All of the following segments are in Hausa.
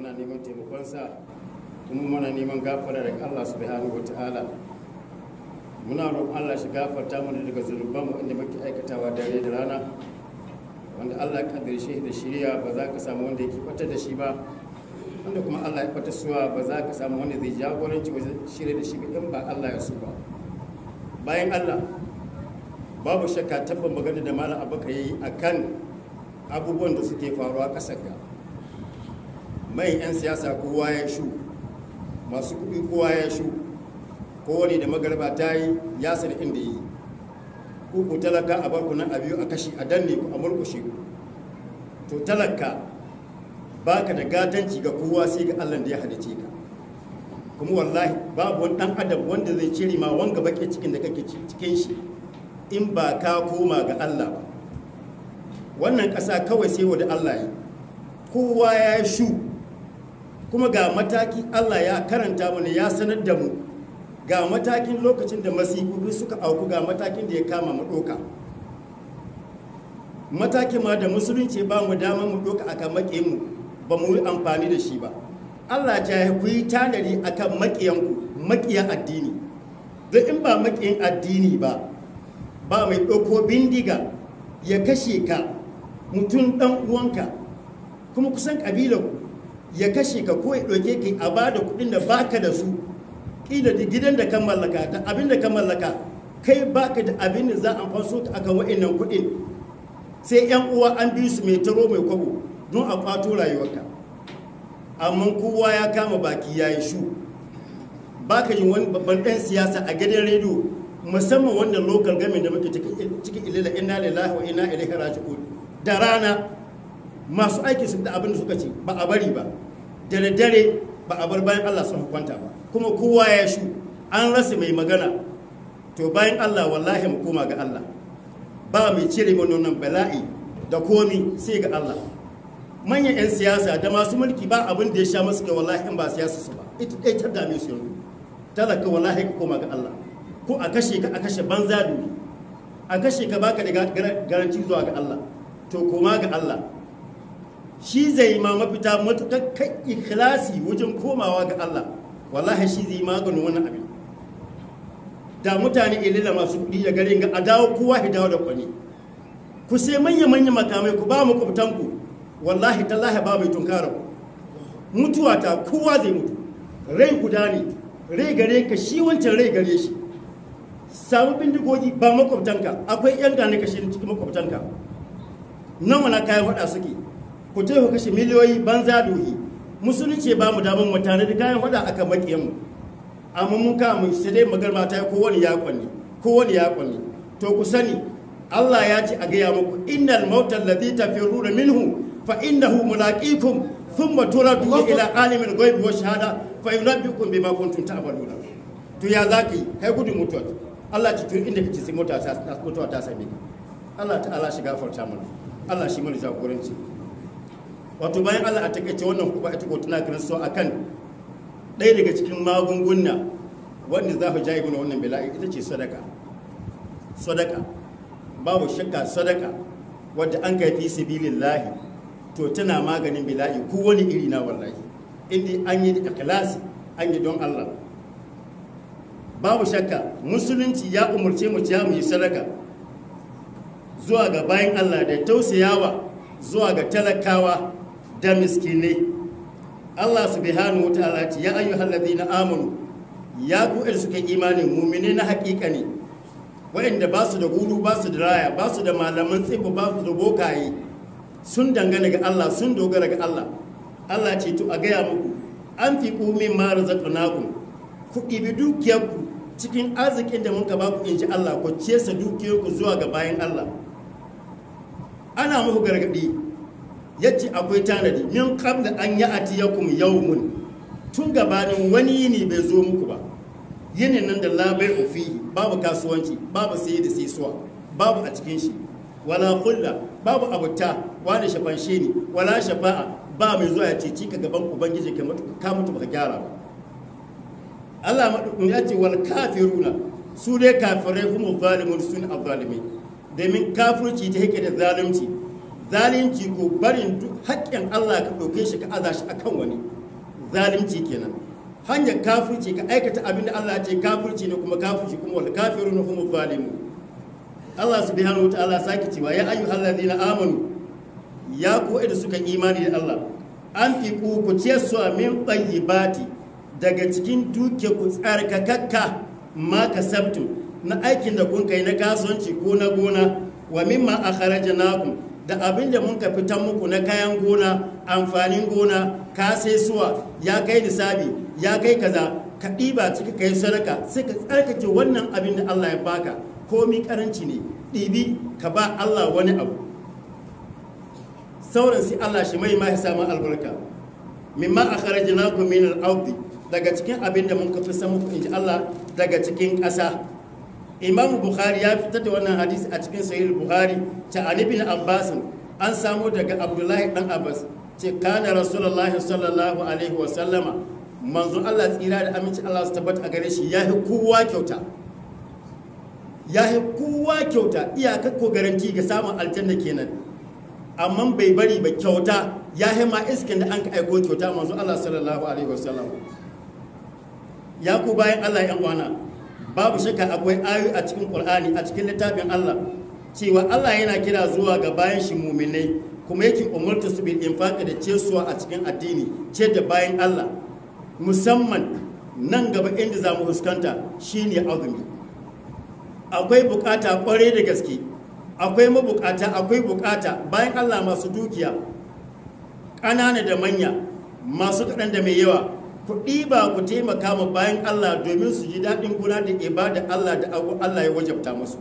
muna neman taimakonsa kuma muna neman gafara daga Allah subhanahu wata'ala muna roƙon Allah shi gafarta mana daga zunuban mu inda muke aikatawa dare da rana wanda Allah ya kaddare shi da shirya ba za ka samu wanda yake fata da shi ba wanda kuma Allah ya fata suwa ba za ka samu wanda zai jagoranci wajen shirya da shi ba in ba Allah ya so ba bayan Allah babu shakka tabbar magana da malam abaka yi akan abubuwan da suke faruwa ƙasar ga mai 'yan siyasa kowa ya shu masu kuɗi kowa ya shu kowane da magarba ta yi ya sani inda yi ku talaka a barku nan a biyu a kashi a danne ku a murkushe ku to talaka baka da gatanci ga kowa sai ga allah da ya halice ka kuma wallahi babu wani ɗan adam wanda zai cire ma wanga baƙin cikin da kake cikin shi in ba ka koma ga allah ba wannan ƙasa kawai sai wa da allah yi kowa ya shu kuma ga mataki Allah ya karanta mana ya sanar da mu ga matakin lokacin da masifufi suka auku ga matakin da ya kama mu ɗoka matakin ma da musulunci ba mu dama mu ɗoka akan maƙiyanmu ba mu yi amfani da shi ba Allah ta yi ku yi tanadi akan maƙiyanku maƙiyan addini don in ba maƙiyan addini ba ba mai ɗauko bindiga ya kashe ka mutum ɗan uwanka kuma kusan ƙabilanku ya kashe ka ko ya ɗauke ka a ba da kuɗin da baka da su ƙila da gidan da kan mallaka ta abin da kan mallaka kai baka da abin da za a faso ta akan wa'annan kuɗin sai yan uwa an bi su mai taro mai kwabo don a kwato rayuwarka amma kowa ya kama baki ya yi shu baka yin wani babban ɗan siyasa a gidan rediyo musamman wannan local government da muke cikin ilila inna lillahi wa inna ilaihi raji'un da rana masu aiki su da abin da suka ce ba a bari ba da dare ba a bar bayan Allah sun kwanta ba kuma kowa ya shu an rasa mai magana to bayan Allah wallahi mu koma ga Allah ba mai cire mana wannan bala'i da komi sai ga Allah manyan 'yan siyasa da masu mulki ba abin da ya sha masu kai wallahi in ba siyasa su ba ita ɗaya ta dame su yanzu talaka wallahi ka koma ga Allah ko a kashe ka a kashe banza duni a kashe ka baka da garanti zuwa ga Allah to koma ga Allah shi zai ma mafita matuƙar kai ikhlasi wajen komawa ga Allah wallahi shi zai maganin wannan abin da mutane ilila masu kuɗi da garin ga a dawo kowa ya dawo da kwani ku sai manya manya makamai ku ba mu kubtanku wallahi tallahi ba mai tunkara ku mutuwa ta kowa zai mutu rai guda ne rai gare ka shi wancan rai gare shi samu bindigogi ba makwabtanka akwai yan gane kashe cikin makwabtanka nan wana kayan faɗa suke ku je ku kashe miliyoyi banza dohi musulunci ba mu damar mu tare da kayan faɗa akan makiyanmu amma mun ka mu sai dai magarma ta yi kowane ya kwanne kowane ya kwanne to ku sani Allah ya ce a gaya muku innal mautal ladhi tafiruna minhu fa innahu mulaqikum thumma turaduna ila alimil ghaibi wa shahada fa yunabbiukum bima kuntum ta'maluna to ya zaki kai gudun mutuwa Allah ci tun inda kace sai mutuwa ta mutuwa ta same ka Allah ta'ala shi gafarta mana Allah shi mana jagoranci wato bayan Allah a takaice wannan kuma ita ko tana kiran so akan ɗaya daga cikin magunguna wanda za ku jaye mana wannan bala'i ita ce sadaka sadaka babu shakka sadaka wadda an kai fi sabilillahi to tana maganin bala'i ko wani iri na wallahi inda an yi ikhlasi an yi don Allah babu shakka musulunci ya umarce mu ya mu yi sadaka zuwa ga bayan Allah da tausayawa zuwa ga talakawa da miskinai Allah subhanahu wataala ce ya ayyuhal ladina amanu ya ku il suka imanin mu'mini na hakika ne waɗanda ba su da gudu ba su da raya ba su da malaman tsibu ba su da bokaye sun dangana ga Allah sun dogara ga Allah Allah ce to a gaya muku an fi min ma razaqnakum ku ɗibi dukiyarku cikin arzikin da muka ba ku in ji Allah ku cesa dukiyarku zuwa ga bayan Allah ana muku gargaɗi yace akwai tanadi min qabla an ya'tiyakum yawmun tun gabanin wani yini bai zo muku ba yinin nan da labai ofi babu kasuwanci babu saye da saisuwa babu a cikin shi wala kulla babu abuta wani shafanshe ne wala shafa'a ba mai zuwa ya ceci ka gaban ubangiji ka mutu baka gyara ba Allah madukun ya ce wal kafiruna su dai kafirai kuma zalimun sun azzalimi domin kafirci ta yake da zalunci zalunci ko barin duk haƙƙin Allah ka ɗauke shi ka aza shi akan wani zalunci kenan hanyar kafirci ka aikata abin da Allah ce kafirci ne kuma kafirci kuma wal kafirun hum zalimu Allah subhanahu wataala sake cewa ya ayyuhal ladina amanu ya ku da suka imani da Allah an fi ku ku ce su min tayyibati daga cikin duke ku tsarkakakka ma kasabtum na aikin da kun kai na kasuwanci ko na gona wa mimma akhrajnakum da abin da mun ka fitan muku na kayan gona amfanin gona ka sai suwa ya kai nisabi ya kai kaza ka ɗiba ciki ka yi sadaka sai ka tsarkake wannan abin da Allah ya baka komi karanci ne ɗibi ka ba Allah wani abu sauran sai Allah shi mai mahi samun albarka mimma a kharajina ku min al daga cikin abin da mun ka fi samu inji Allah daga cikin ƙasa imam bukhari ya fitar da wannan hadisi a cikin sahih bukhari ta ali bin abbas an samu daga abdullahi dan abbas ce kana rasulullahi sallallahu alaihi wa sallama manzo Allah tsira da aminci Allah su tabbata a gare shi ya yi kowa kyauta ya yi kowa kyauta iyaka ko garanti ga samun aljanna kenan amma bai bari ba kyauta ya yi ma iskin da an ka aiko kyauta manzo Allah sallallahu alaihi wa sallam ya ku bayan Allah yan wana babu shakka akwai ayoyi a cikin Qur'ani a cikin littafin Allah cewa Allah yana kira zuwa ga bayan shi muminai kuma yake umarta su bil infaqi da cesuwa a cikin addini ce da bayan Allah musamman nan gaba inda za mu fuskanta shine azumi akwai bukata kware da gaske akwai mabukata akwai bukata bayan Allah masu dukiya ƙanana da manya masu kaɗan da mai yawa ku ɗiba ku taimaka ma bayan Allah domin su ji daɗin guna da ibada Allah da abu Allah ya wajabta musu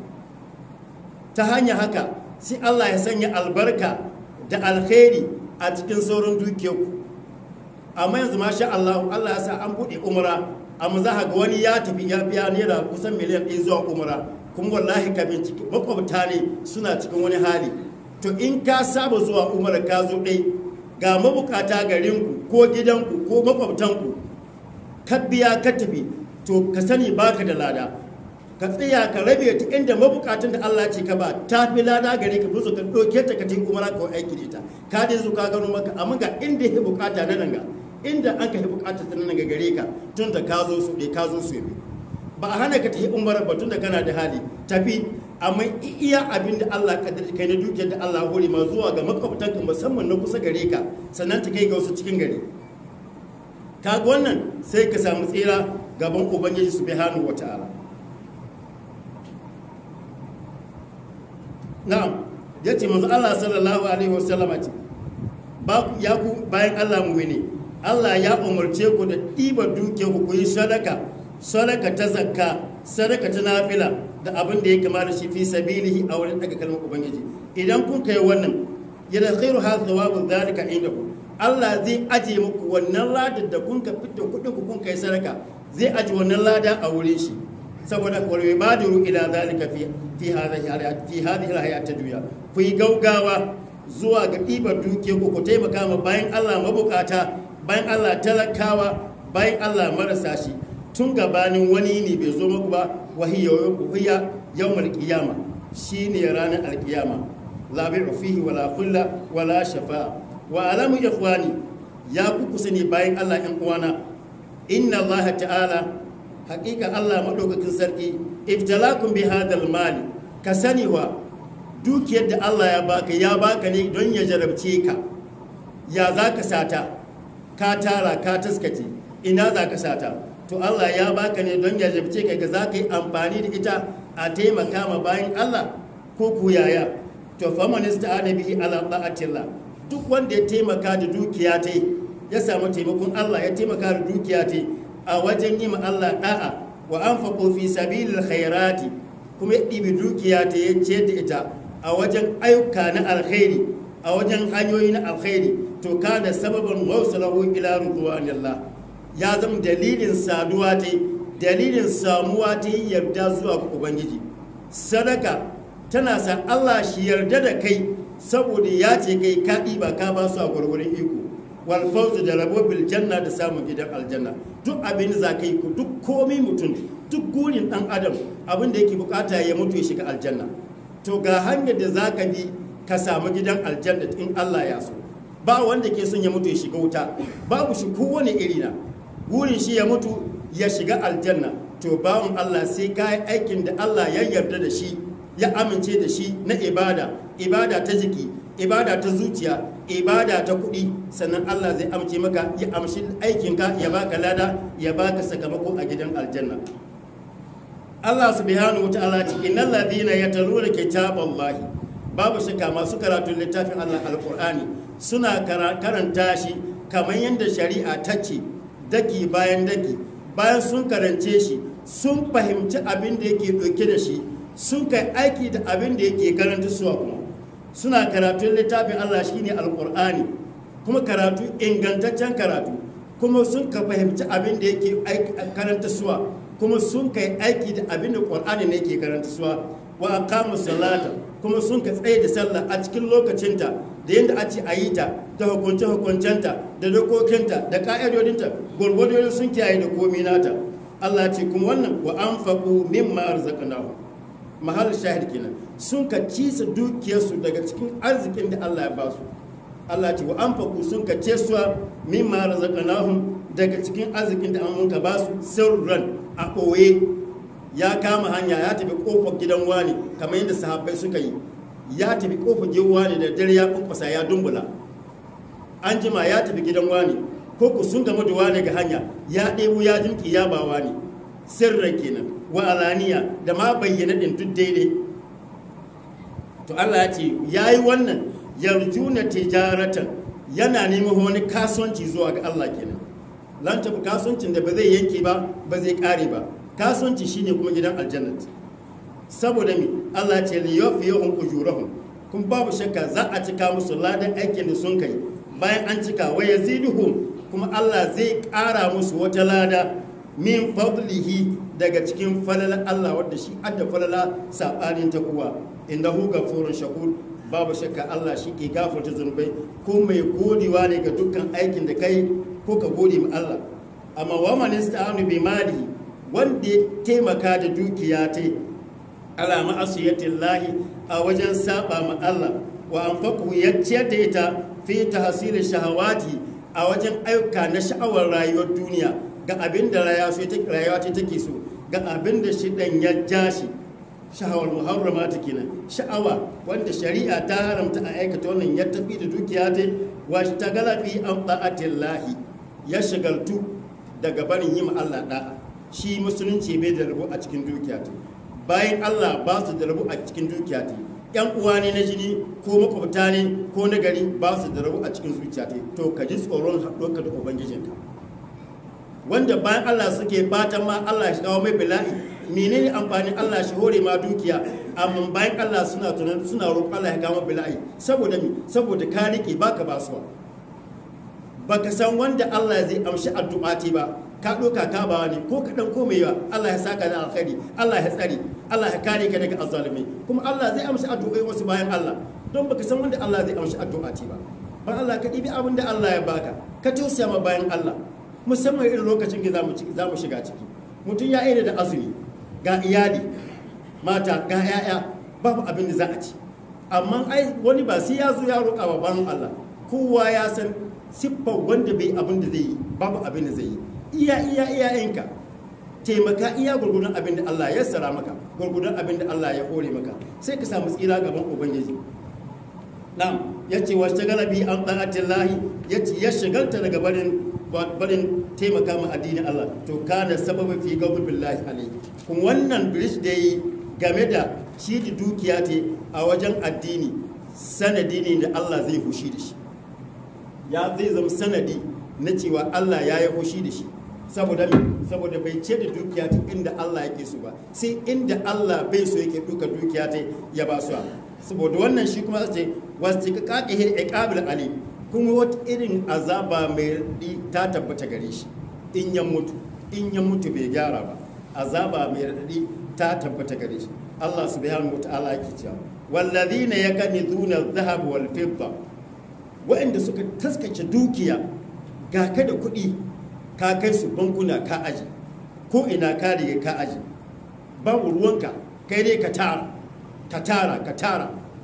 ta hanyar haka sai Allah ya sanya albarka da alkhairi a cikin sauran dukiyarku amma yanzu masha Allah Allah ya sa an buɗe umra amma za ga wani ya tafi ya biya naira kusan miliyan ɗaya zuwa umra kuma wallahi ka bincike makwabta ne suna cikin wani hali to in ka saba zuwa umra ka zo ɗai ga mabukata garinku ko gidanku ko makwabtanku ka biya ka tafi to ka sani baka da lada ka tsaya ka rabe ta inda mabukatan da Allah ce ka ba ta fi lada gare ka buzo ka ɗauke ta ka tafi umara ka aiki da ita ka dai zo ka gano maka amma ga inda ya bukata na nan ga inda an ka yi bukatar ta nan ga gare ka tun da ka zo su ɗai ka zo su yi ba a hana ka tafi umara ba tun da kana da hali tafi amma iya abin da Allah kaddar kai na dukiyar da Allah hore ma zuwa ga makwabtanka musamman na kusa gare ka sannan ta kai ga wasu cikin gari kaga wannan sai ka samu tsira gaban ubangiji subhanahu wata'ala na'am yace manzo Allah sallallahu alaihi wasallama ce ba ku ya ku bayan Allah mu'mini Allah ya umarce ku da ɗiba dukiyar ku ku yi sadaka sadaka ta zakka sadaka ta nafila da abin da ya kama da shi fi sabilihi a wurin daga kalmar ubangiji idan kun kai wannan yadda khairu ha thawabu zalika indahu Allah zai aje muku wannan ladar da kun ka fita kudin ku kun kai sadaka zai aje wannan lada a wurin shi saboda wal yubadiru ila zalika fi fi hadhihi hayat fi hadhihi hayat dunya ku yi gaugawa zuwa ga ɗibar duke ku ku taimaka ma bayan Allah mabukata bayan Allah talakawa bayan Allah marasa shi tun gabanin wani ne bai zo muku ba wahiya yawmal qiyama shine ranar alkiyama la bai'u fihi wala khulla wala shafa'a wa alamu ikhwani ya ku sani bayan Allah ɗan uwana inna Allah ta'ala haƙiƙa Allah madaukakin sarki iftalakum bi hadal mali ka sani wa dukiyar da Allah ya baka ya baka ne don ya jarabce ka ya za ka sata ka tara ka taskace ina za ka sata to Allah ya baka ne don ya jarabce ka ga za ka yi amfani da ita a taimaka ma bayan Allah ko ku yaya to faman ista'ana bihi ala ta'atillah duk wanda ya taimaka da dukiya ta ya samu taimakon Allah ya taimaka da dukiya ta a wajen yi ma Allah da'a wa anfaqu fi sabilil khairati kuma ya ɗibi dukiya ta ya ce da ita a wajen ayyuka na alkhairi a wajen hanyoyi na alkhairi to kana sababin wausalahu ila ridwanillah ya zama dalilin saduwa ta dalilin samuwa ta yarda zuwa ga ubangiji sadaka tana sa Allah shi yarda da kai saboda ya ce kai ka ɗiba ka ba su a gwargwaron iko wal fawzu da rabo bil janna da samun gidan aljanna duk abin da za ka yi ku duk komai mutum duk gurin dan adam abin da yake bukata ya mutu ya shiga aljanna to ga hanyar da za ka bi ka samu gidan aljanna in Allah ya so ba wanda ke son ya mutu ya shiga wuta babu shi kowane iri na burin shi ya mutu ya shiga aljanna to bawon Allah sai ka yi aikin da Allah ya yarda da shi ya amince da shi na ibada ibada ta jiki ibada ta zuciya ibada ta kuɗi sannan Allah zai amince maka ya amshi aikinka ya baka lada ya baka sakamako a gidan aljanna Allah subhanahu wataala ce innal ladina yataluna kitaballahi babu shakka masu karatun littafin Allah alqur'ani suna karanta shi kamar yadda shari'a ta ce daki bayan daki bayan sun karance shi sun fahimci abin da yake ɗauke da shi sun kai aiki da abin da yake karanta suwa kuma suna karatun littafin Allah shine alqur'ani kuma karatu ingantaccen karatu kuma sun ka fahimci abin da yake karanta suwa kuma sun kai aiki da abin da ƙwar'ani ne ke karanta suwa wa aqamu salata kuma sun ka tsaye da sallah a cikin lokacinta da yadda a ce a yi ta da hukunce hukuncenta da dokokinta da ka'idodinta gwargwadon sun kiyaye da komi nata Allah ce kuma wannan wa anfaqu mimma arzaqnahu mahal shahid kenan sun ka cisa dukiyarsu daga cikin arzikin da Allah ya ba su Allah ce wa anfaqu sun ka ce suwa mimma razaqnahum daga cikin arzikin da an ka ba su sirran a ɓoye ya kama hanya ya tafi kofar gidan wani kamar yadda sahabbai suka yi ya tafi kofar gidan wani da dare ya kunkusa ya dumbula an jima ya tafi gidan wani ko ku sun gama da wani ga hanya ya ɗebo ya jimki ya ba wani sirran kenan wa alaniya da ma bayyana ɗin duk daidai to Allah ya ce ya yi wannan yarjuna tijaratan yana neman wani kasuwanci zuwa ga Allah kenan lan tafi kasuwancin da ba zai yanke ba ba zai kare ba kasuwanci shine kuma gidan aljannat saboda mi Allah ce li yafiyahum ujurahum kun babu shakka za a cika musu ladan aikin da sun kai bayan an cika wa yaziduhum kuma Allah zai kara musu wata lada min fadlihi daga cikin falala Allah wadda shi adda falala sabanin ta kuwa innahu ghafurun shakur babu shakka Allah shi ke gafarta zunubai ko mai godewa ne ga dukkan aikin da kai ko ka gode ma Allah amma wa man ista'anu bi mali wanda ya taimaka da dukiya ta ala ma'asiyatin lahi a wajen saba ma Allah wa anfaqu ya ciyar da ita fi tahsil shahawati a wajen ayyuka na sha'awar rayuwar duniya ga abin da rayuwa ta take so ga abin da shi dan ya jashi sha'awar muharrama ta kenan sha'awa wanda shari'a ta haramta a aikata wannan ya tafi da dukiya ta wa ta galafi an ta'atin lahi ya shagaltu daga barin yi ma Allah da'a shi musulunci bai da rabu a cikin dukiya ta bayan Allah ba su da rabu a cikin dukiya ta yan uwa ne na jini ko makwabta ne ko na gari ba su da rabu a cikin zuciya ta to ka ji tsoron haɗuwarka da ubangijinka wanda bayan Allah suke fatan ma Allah shi kawo mai bala'i menene amfanin Allah shi hore ma dukiya amma bayan Allah suna tunan suna roƙon Allah ya kawo bala'i saboda mi saboda ka rike baka basuwa baka san wanda Allah zai amshi addu'a ti ba ka ɗauka ka ba ne ko kaɗan ko mai yawa Allah ya saka da alkhairi Allah ya tsare Allah ya kare ka daga azzalumai kuma Allah zai amshi addu'o'i wasu bayan Allah don baka san wanda Allah zai amshi addu'a ti ba ban Allah ka ɗibi abin da Allah ya baka ka tausaya ma bayan Allah musamman irin lokacin da za mu shiga ciki mutum ya aina da azumi ga iyali mata ga 'ya'ya babu abin da za a ci amma ai wani ba sai ya zo ya roƙa wa bayan Allah kowa ya san siffar wanda bai abin da zai yi babu abin da zai yi iya iya iyayenka taimaka iya gurgudun abin da Allah ya sara maka gurgudun abin da Allah ya hore maka sai ka samu tsira gaban ubangiji na'am yace wa shagala bi an da'atin lahi yace ya shagalta daga barin barin taimaka ma addinin Allah to kana sababin fi gaubu billahi alayhi kun wannan bridge da yi game da shi da dukiya ce a wajen addini sanadi ne da Allah zai hushi da shi ya zai zama sanadi na cewa Allah ya yi hushi da shi saboda me saboda bai ce da dukiya ta inda Allah yake so ba sai inda Allah bai so yake duka dukiya ta ya ba su saboda wannan shi kuma ce wasu ka kakihir iqabil ali kuma wata irin azaba mai raɗi ta tabbata gare shi in ya mutu in ya mutu bai gyara ba azaba mai raɗi ta tabbata gare shi Allah subhanahu wataala yake cewa wallazina yakanizuna adh-dhahab wal fidda wa'anda suka taskace dukiya ga ka da kuɗi ka kai su bankuna ka aji ko ina ka riga ka aji babu ruwanka kai dai ka tara ka tara ka tara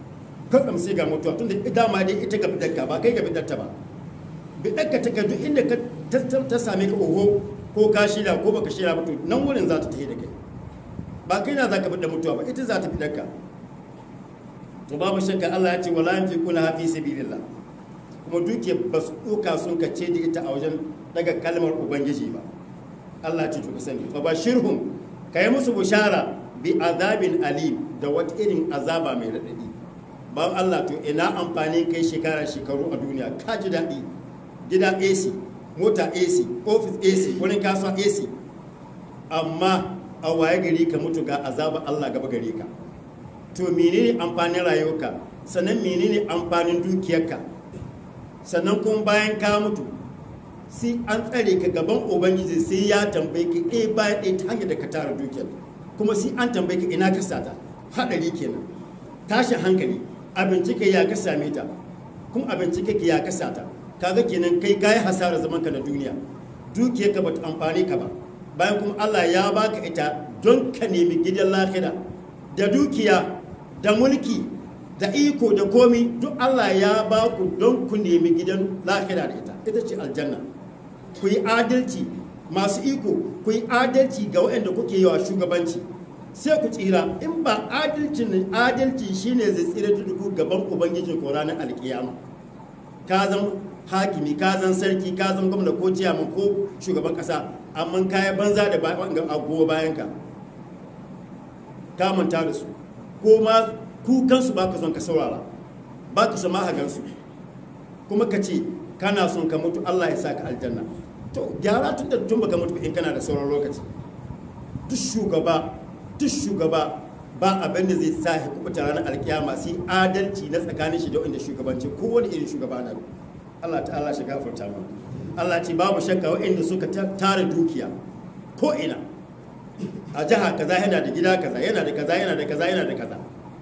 katsam sai ga mutuwa tunda dama dai ita ga bidarka ba kai ga bidarta ba bidarka ta duk inda ka ta same ka oho ko ka shirya ko baka shirya ba to nan wurin za ta tafi da kai ba kai na za ka bidda mutuwa ba ita za ta bidarka to babu shakka Allah ya ce wala yanfiquna hafi sabilillah kuma duke ba su ɗauka sun kace da ita a wajen daga kalmar ubangiji ba Allah ya ce to ka sani fa bashirhum kai musu bushara bi azabin alim da wata irin azaba mai raɗaɗi ba Allah to ina amfani kai shekara shekaru a duniya ka ji daɗi gida AC mota AC office AC wurin kasuwa AC amma a waye gari ka mutu ga azaba Allah gaba gare ka to menene amfanin rayuwarka sannan menene amfanin dukiyarka sannan kuma bayan ka mutu sai an tsare ka gaban ubangiji sai ya tambaye ka ɗaya bayan ɗaya ta hanyar da ka tara dukiyar kuma sai an tambaye ka ina ka sata haɗari kenan tashin hankali abinci ka ya ka same ta kuma abinci ka ya ka sata kaga kenan kai kayi hasara zaman ka na duniya dukiyar ka bata amfani ka ba bayan kuma Allah ya baka ita don ka nemi gidan lahira da dukiya da mulki da iko da komi duk Allah ya ba ku don ku nemi gidan lahira da ita ita ce aljanna ku yi adalci masu iko ku yi adalci ga waɗanda kuke yi wa shugabanci sai ku tsira in ba adalci adalci shine zai tsira da duku gaban ubangijin ko ranar alkiyama ka zan hakimi ka zan sarki ka zan gwamna ko ciyaman ko shugaban kasa amma kaya banza da agogo bayan ka ka manta da su ko ma kukansu ba ka son ka saurara ba ka son ma gansu kuma ka ce kana son ka mutu Allah ya sa ka aljanna to gyara tun da tun baka mutu in kana da sauran lokaci duk shugaba duk shugaba ba abin da zai sa ya kubuta ranar alkiyama sai adalci na tsakanin shi da wanda shugabanci ko wani irin shugaba na Allah ta'ala shi gafarta mana Allah ce babu shakka waɗanda suka tara dukiya ko ina a jiha kaza yana da gida kaza yana da kaza yana da kaza yana da kaza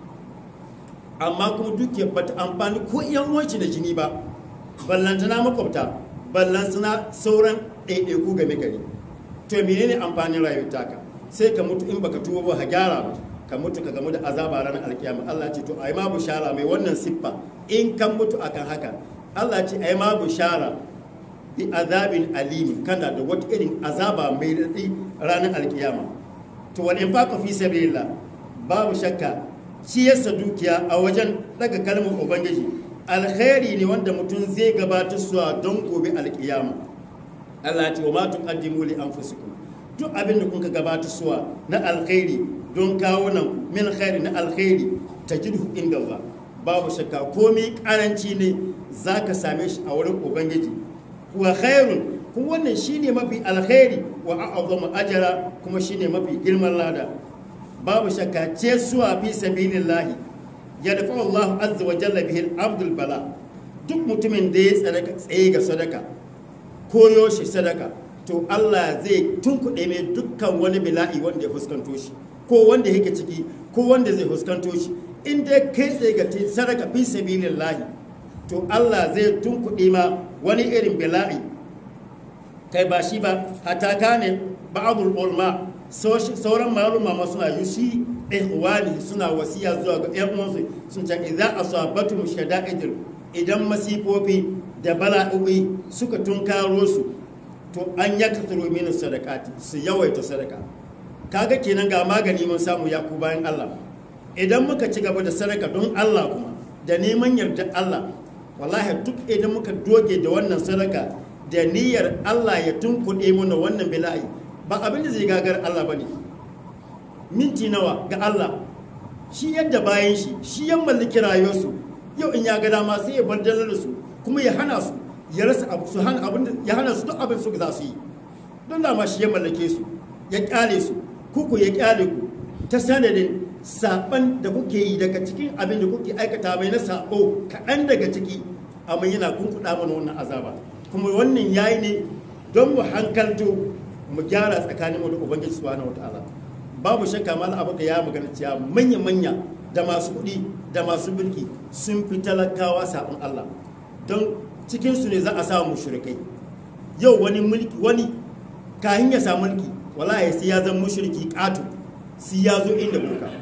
amma kuma dukiyar bata amfani ko yan uwanci da jini ba ballantana makwabta ballantana sauran ɗaiɗaiku game gari to menene amfanin rayuwar taka sai ka mutu in baka tuba ba ka gyara ba ka mutu ka gamu da azaba ranar alkiyama Allah ce to ai ma bushara mai wannan siffa in kan mutu akan haka Allah ce ai ma bushara bi azabin alimi kana da wata irin azaba mai daɗi ranar alkiyama to wal infaqu fi sabilillah babu shakka ciyarsa dukiya a wajen daga kalmar ubangiji alkhairi ne wanda mutum zai gabatar suwa don gobe alkiyama Allah ce wa ma tuqaddimu li anfusikum duk abin da kuka gabatar suwa na alkhairi don kawo nan min khairi na alkhairi tajidhu inda Allah babu shakka komai karanci ne zaka same shi a wurin ubangiji wa khairun kuma wannan shine mafi alkhairi wa a'zamu ajra kuma shine mafi girman lada babu shakka ce suwa fi sabilillahi ya dafa Allah azza wa jalla bihi abdul bala duk mutumin da ya sadaka tsaye ga sadaka koyo shi sadaka to Allah zai tunkuɗe mai dukkan wani bila'i wanda ya fuskanto shi ko wanda yake ciki ko wanda zai fuskanto shi in dai kai tsaye ga sadaka fi sabilillahi to Allah zai tunkuɗe ma wani irin bila'i kai ba shi ba hata kane ba'adul ulma sauran maluma ma suna yusi ihwani suna wasiya zuwa ga ƴan uwansu sun ce idza asabatum shada'idul idan masifofi da bala'o'i suka tunkaro su to an yakthuru min sadaqati su yawaita sadaka kaga kenan ga magani mun samu ya ku bayan Allah idan muka ci gaba da sadaka don Allah kuma da neman yarda Allah wallahi duk idan muka doge da wannan sadaka da niyyar Allah ya tunkuɗe mana wannan bila'i ba abin da zai gagar Allah ba ne minti nawa ga Allah shi yadda bayan shi shi ya mallaki rayuwarsu yau in ya ga dama sai ya bar dalar su kuma ya hana su ya rasa abu su hana abin ya hana su duk abin su za su yi don dama shi ya mallake su ya kyale su kuku ya kyale ku ta sanadin saban da kuke yi daga cikin abin da kuke aikata mai na sabo kaɗan daga ciki amma yana kunkuɗa mana wannan azaba kuma wannan yayi ne don mu hankalto mu gyara tsakanin mu da ubangiji subhanahu wataala babu shakka mal abu da ya magana cewa manya manya da masu kuɗi da masu mulki sun fi talakawa sabon Allah don cikin su ne za a samu mushrikai yau wani mulki wani kahin ya samu mulki wallahi sai ya zama mushriki ƙato sai ya zo inda boka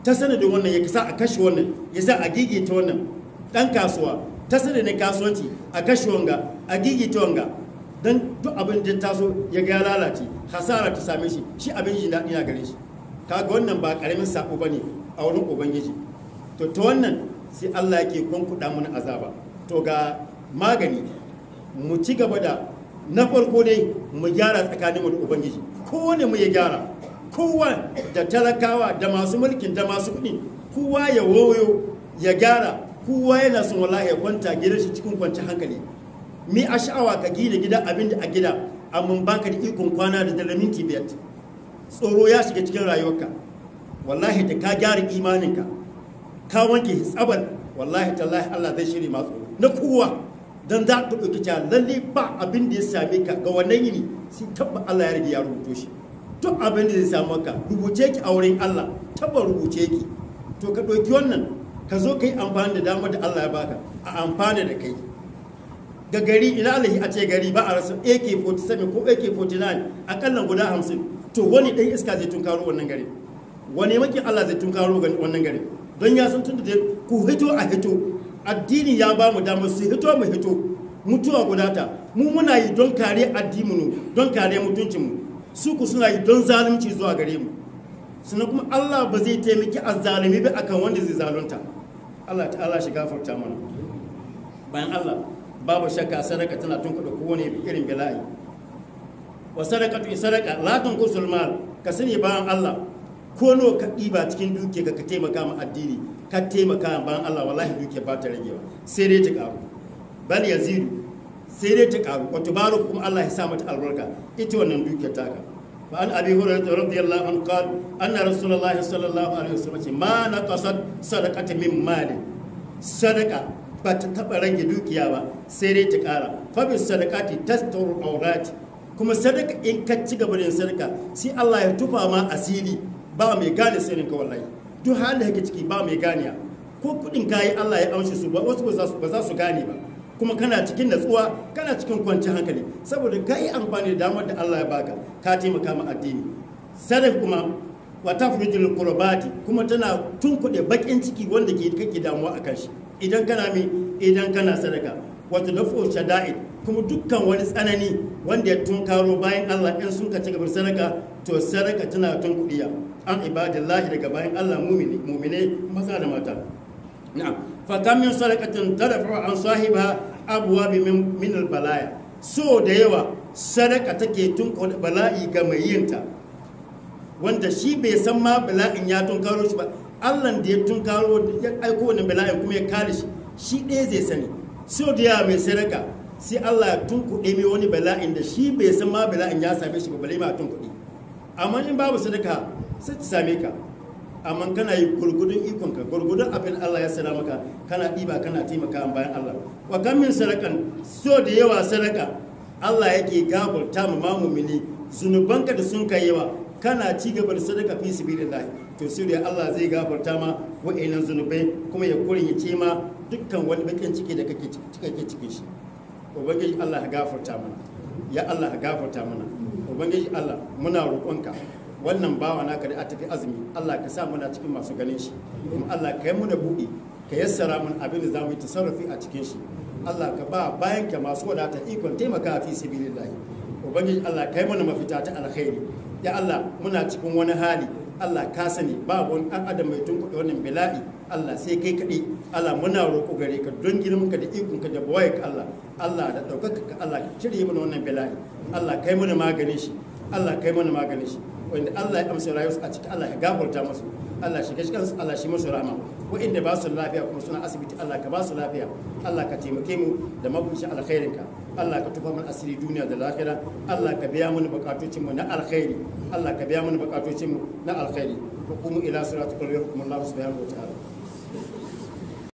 ta sanadin wannan ya sa a kashe wannan ya sa a gigita wannan dan kasuwa ta sanadin kasuwanci a kashe wanga a gigita wanga don duk abin da taso ya ga lalace hasara ta same shi shi abin shi daɗi na gare shi kaga wannan ba karamin sako bane a wurin ubangiji to ta wannan sai Allah yake kunkuɗa mana azaba to ga magani mu ci gaba da na farko dai mu gyara tsakaninmu da ubangiji kowane mu ya gyara kowa da talakawa da masu mulkin da masu kuɗi kowa ya woyo ya gyara kowa yana son wallahi ya kwanta gidan shi cikin kwanci hankali mi a sha'awa ka gina gida abin da a gida amma baka da ikon kwana da dala minti biyar tsoro ya shiga cikin rayuwarka wallahi da ka gyara imaninka ka wanke tsabar wallahi tallahi Allah zai shirya masu na kowa don za ka ɗauki cewa lalle ba abin da ya same ka ga wannan yini sai tabba Allah ya rage ya rubuto shi duk abin da zai samu ka rubuce ki a wurin Allah tabba rubuce ki to ka ɗauki wannan ka zo ka yi amfani da damar da Allah ya baka a amfani da kai ga gari ina alahi a ce gari ba a rasa AK47 ko AK49 akalla guda 50 to wani ɗan iska zai tunkaro wannan gari wani maki Allah zai tunkaro wannan gari don ya san tun da ku hito a hito addini ya ba mu damar su hito mu hito mutuwa guda ta mu muna yi don kare addinmu don kare mutuncinmu su ku suna yi don zalunci zuwa gare mu sannan kuma Allah ba zai taimaki azzalumi ba akan wanda zai zalunta Allah ta'ala shi gafarta mana bayan Allah babu shakka sadaka tana tunkuɗa kowane irin bala'i wa sadaqatu sadaqa la tunqusul mal ka sani bayan Allah ko no ka ɗiba cikin duke ka ka taimaka ma addini ka taimaka bayan Allah wallahi duke ba ta ragewa sai dai ta karu bal yazidu sai dai ta karu wato baro kuma Allah ya sa mata albarka ita wannan duke taka fa an abi hurairah radiyallahu anhu qala anna rasulullahi sallallahu alaihi wasallam ma naqasat sadaqatan min mali sadaqa ba ta taba rage dukiya ba sai dai ta kara fa bis sadaqati tasturu awrati kuma sadaka in ka ci gaba da sadaka sai Allah ya tufa ma asiri ba mai gane sirrin ka wallahi duk halin da kake ciki ba mai ganiya ko kudin kayi Allah ya amshi su ba wasu ba za su gane ba kuma kana cikin natsuwa kana cikin kwanciyar hankali saboda ka yi amfani da damar da Allah ya baka ka taimaka ma addini sadaka kuma wa tafrijul qurbati kuma tana tunkuɗe bakin ciki wanda ke kake damuwa akan shi idan kana mi idan kana sadaka wato dafu shada'id kuma dukkan wani tsanani wanda ya tunkaro bayan Allah in sun ka ci gabar sadaka to sadaka tana tunkuɗiya an ibadillahi daga bayan Allah mumini mumine maza da mata na'am fa kam min sadaqatin tadfa an sahiba abwa min min balaya so da yawa sadaka take tunkuɗe bala'i ga mai yinta wanda shi bai san ma bala'in ya tunkaro shi ba Allah da ya tunkaro ya aiko wannan bala'in kuma ya kare shi shi ɗaya zai sani so da yawa mai sadaka sai Allah ya tunkuɗe mai wani bala'in da shi bai san ma bala'in ya same shi ba balai ma tunkuɗe amma in babu sadaka sai ta same ka amma kana yi gurgudun ikonka gurgudun abin Allah ya sana maka kana ɗiba kana taimaka bayan Allah wa kan min sadakan so da yawa sadaka Allah yake gafarta ma mamumini zunubanka da sun kai yawa kana ci gaba da sadaka fi sabilillah to sai da Allah zai gafarta ma wa'annan zunubai kuma ya kurin ya ce ma dukkan wani bakin ciki da kake kake cikin shi ubangiji Allah ya gafarta mana ya Allah ya gafarta mana ubangiji Allah muna roƙonka wannan bawa naka da a tafi azumi Allah ka sa muna cikin masu ganin shi kuma Allah ka yi muna buɗi ka yassara mun abin da za mu yi tasarrufi a cikin shi Allah ka ba bayan ka masu wadata ikon taimaka fi sabilillah ubangiji Allah ka yi mana mafita ta alkhairi ya Allah muna cikin wani hali Allah ka sani babu wani ɗan adam mai tunkuɗe wannan bala'i Allah sai kai kaɗai Allah muna roƙo gare ka don girmanka da ikonka da bawaye ka Allah Allah da ɗaukaka ka Allah ka cire mana wannan bala'i Allah kai mana maganin shi Allah kai mana maganin shi wanda Allah ya amsa rayuwarsu a ciki Allah ya gafarta musu Allah shi gashi kansu Allah shi musu rahama wa'inda ba su lafiya kuma suna asibiti Allah ka ba su lafiya Allah ka taimake mu da mabuci alkhairinka Allah ka tufa mana asiri duniya da lahira Allah ka biya mana bukatocinmu na alkhairi Allah ka biya mana bukatocinmu na alkhairi ko kuma ila siratul qur'an Allah subhanahu wa ta'ala